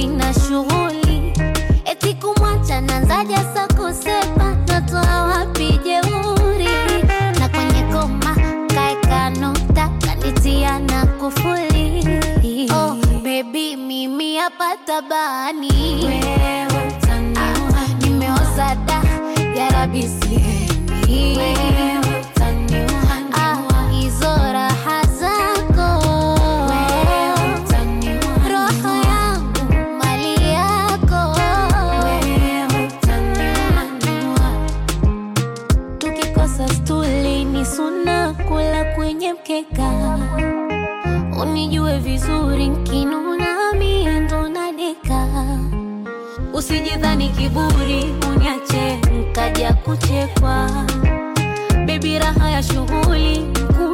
sina shughuli, eti kumwacha nanzaja sa kusepa, natoa wapi jeuri? Na kwenye koma kaeka nukta, kanitia na kufuli. Oh, baby mimi hapa tabani, wewe utaniua, nimeoza da ya rabi sihemi, wewe utaniua, ah, hizo raha zako wewe utaniua, roho yangu mali yako wewe utaniua, tukikosa stuli ni suna kula kwenye mkeka unijue vizuri nkinuna mie ndo nadeka usijidhani kiburi uniache nkaja kuchekwa bebi raha ya shughuli